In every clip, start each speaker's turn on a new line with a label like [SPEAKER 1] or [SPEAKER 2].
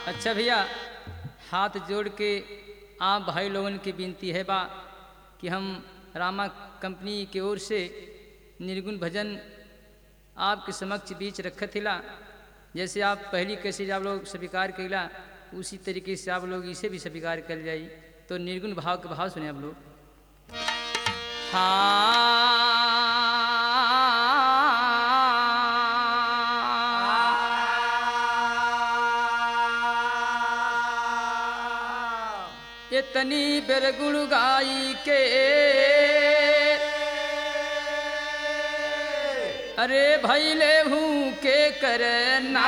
[SPEAKER 1] अच्छा भैया हाथ जोड़ के आप भाई लोगन की विनती है बा कि हम रामा कंपनी की ओर से निर्गुण भजन आपके समक्ष बीच रखत हिला जैसे आप पहली कैसे आप लोग स्वीकार कैला उसी तरीके से आप लोग इसे भी स्वीकार कर जाई तो निर्गुण भाव के भाव सुने आप लोग हाँ इतनी बेर गुण गाई के अरे भैले हूँ के करना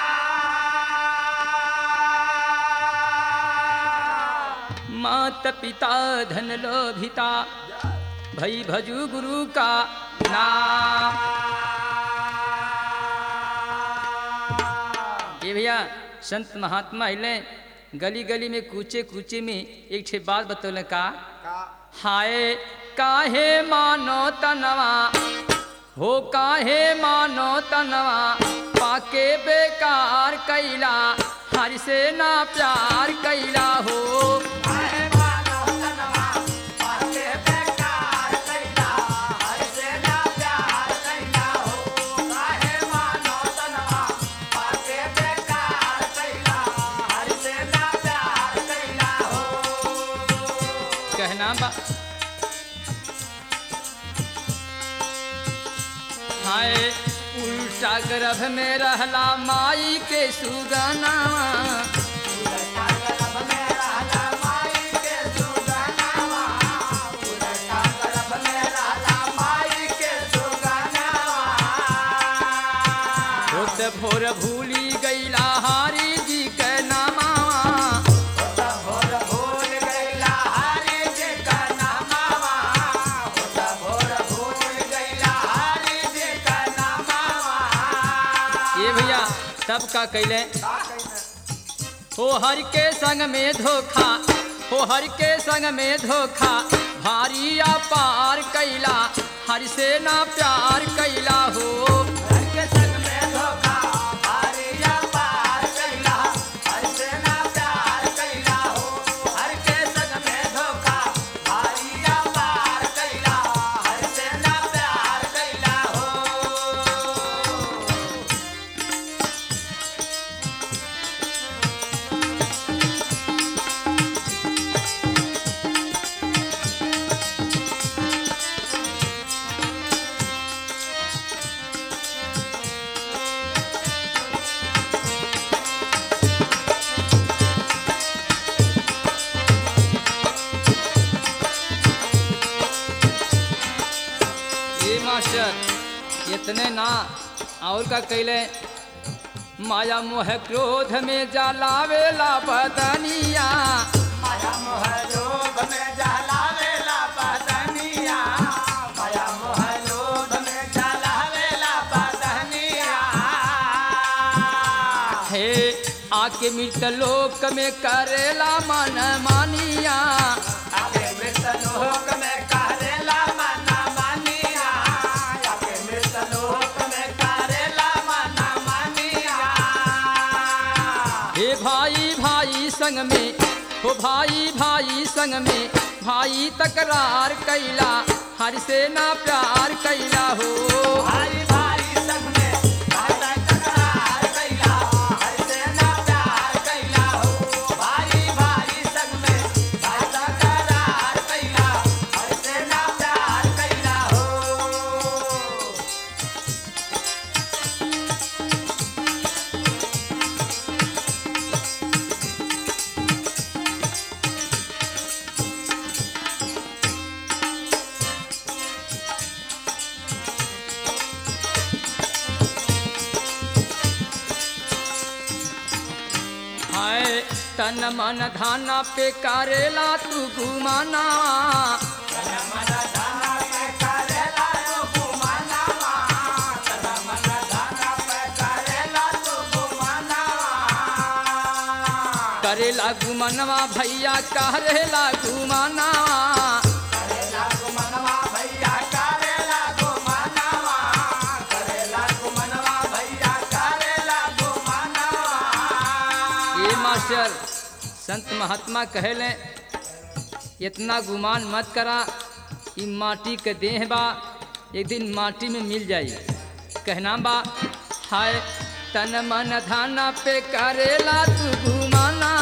[SPEAKER 1] मात पिता धन लोभिता भई भजू गुरु का नाम ये भैया संत महात्मा हिले गली गली में कूचे कूचे में एक छे बात बतौले का हाय काहे मानो तनवा हो काहे मानो तनवा पाके बेकार कैला हर से ना प्यार कैला हो कहना बा हाय उल्टा गर्भ में रहला माई के सुगना होत भोर भूली गईला हारी जी के नामा ये भैया तब का कैले हो हर के संग में धोखा हो हर के संग में धोखा भारी या पार कैला हर से ना प्यार कैला हो ये मास्टर इतने ना और का कैले माया मोह क्रोध में जलावेला बदनिया हे आके मृत लोक में करेला मन मानिया हे भाई भाई संग में हो भाई भाई संग में भाई तकरार कैला हर से ना प्यार कैला हो हाय तन मन धाना पे करेला तू घुमाना करेला घुमनवा भैया करेला घुमाना ये संत महात्मा कहले इतना गुमान मत करा ई माटी के देह बा एक दिन माटी में मिल जाई कहना बा हाय तन मन धाना पे करेला तू गुमाना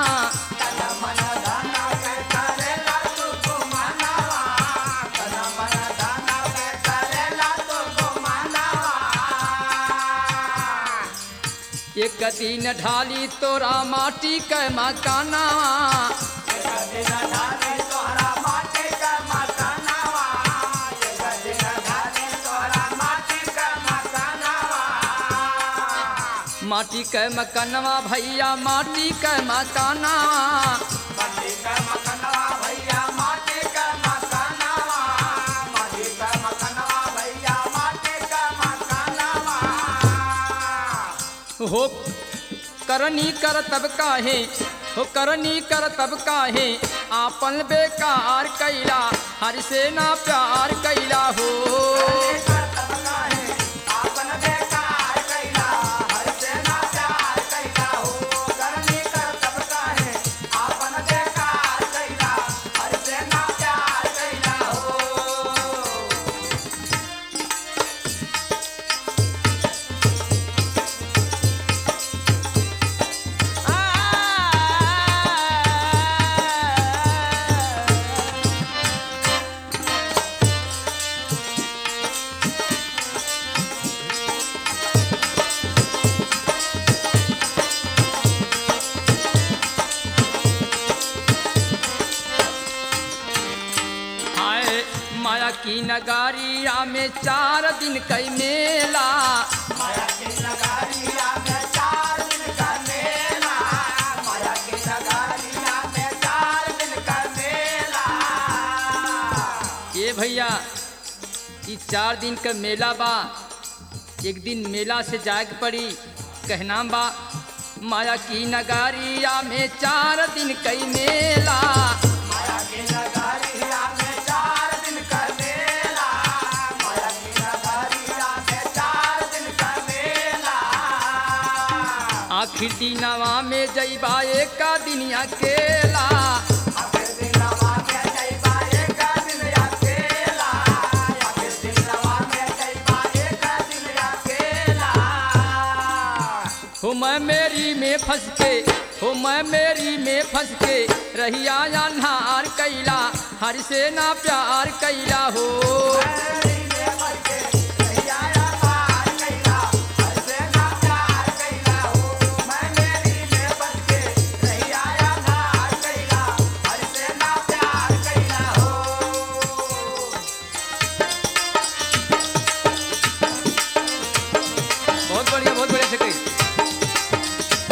[SPEAKER 1] एक दिन ढाली तोरा माटी के मकाना माटी के मकनवा भैया माटी के मकाना हो करनी कर तब काहे हो करनी कर तब काहे आपन बेकार कैला हर से ना प्यार कैला हो हाय माया की नगारिया में चार दिन कई मेला ये भैया ई चार दिन का मेला बा एक दिन मेला से जाग पड़ी कहना बा माया की नगारिया में चार दिन कई मेला आखिर दिनवा में जैबा एक दिन अकेला हो मैं मेरी में फंस के हो मैं मेरी में फंस के रहिया अन्हार कैला हर से ना प्यार कैला हो बहुत बढ़िया बहुत बढ़िया से कही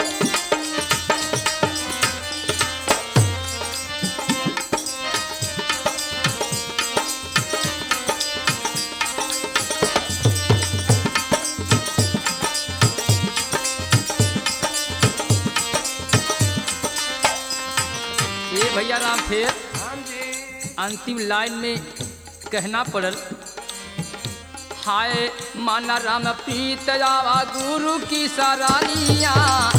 [SPEAKER 1] ये भैया राम फिर अंतिम लाइन में कहना पड़ल हाय माना राम प्रीत जावा गुरु की सरानिया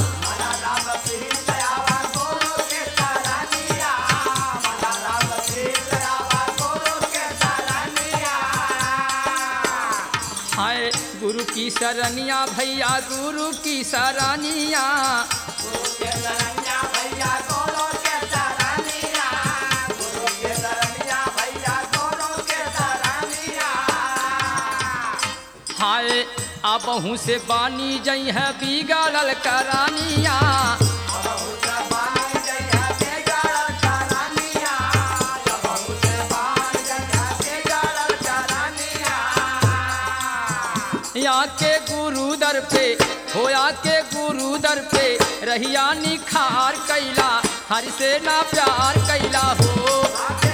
[SPEAKER 1] हाय गुरु की सरनिया भैया गुरु की सरानिया हाय अब से बानी जई है बिगड़ल करानिया यहाँ के गुरु दर पे होया के गुरु दर पे रहिया निखार कैला हर से ना प्यार कैला हो